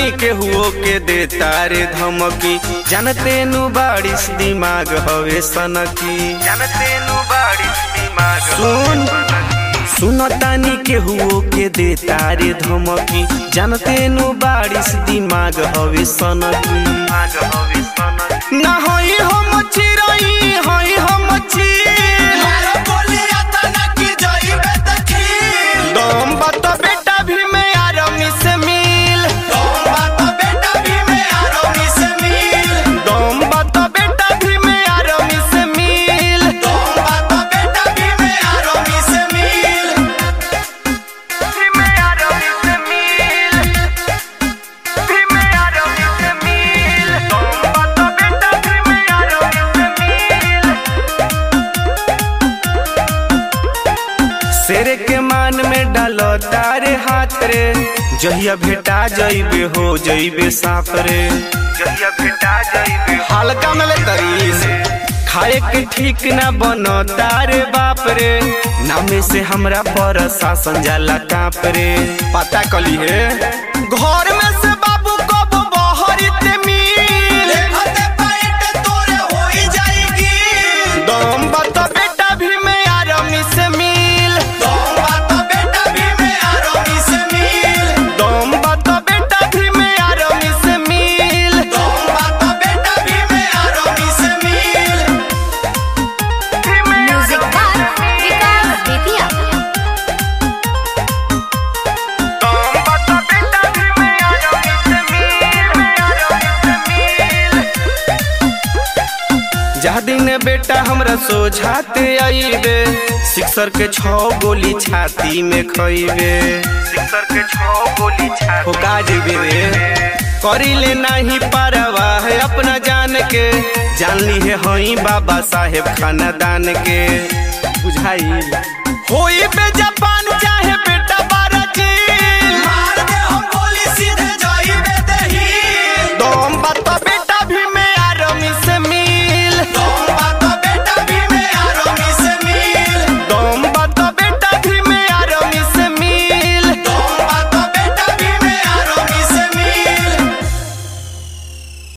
सुनतानी के हुओ के दे तारे धमकी जानते नु बारिश दिमाग हवे सनकी जानते नु बारिश दिमाग सुन सुनतानी के हुओ के दे तारे धमकी जानते नु बारिश दिमाग हवे सनकी ना होई हम चिरई होई हम चिर मारो बोलिया तना की जाइबे तखील दम बता बेटा भी मैं आरामी से मिल तुम बात बेटा भी मैं आरोमी से मिल दम बता बेटा भी मैं आरामी से मिल तुम बात बेटा भी मैं आरोमी से मिल भी मैं आरामी से मिल भी मैं आरामी से मिल दम बता बेटा भी मैं आरामी से मिल शेर के मान में डालो तारे हाथ रे जहिया भेटा जइबे हो जइबे साफ रे जहिया भेटा जइबे हल्का में ले तरीस खाए के ठीक ना बनो तारे बाप रे नामे से हमरा पर शासन जाला काप रे पता कली है घर में से बाबू कब बहरित मिल देखते पाइट तोरे होई जाएगी दम बता बेटा भी मैं आरामी से मिल तुम बात बेटा भी मैं आरोमी से मिल दम बता बेटा भी मैं आरामी से मिल तुम बात बेटा भी मैं आरोमी से मिल म्यूजिक बार विकास बेतिया दम बता बेटा भी मैं आरामी से मिल मैं आरामी से मिल जा दिन बेटा हमरा सोझाते आईबे सिक्सर के छह गोली छाती में खइबे सिक्सर के छह गोली छाती हो काजबे रे करी ले नहीं पारवा है अपना जान के जान ली है हई बाबा साहेब खानदान के बुझाई होई बे जपा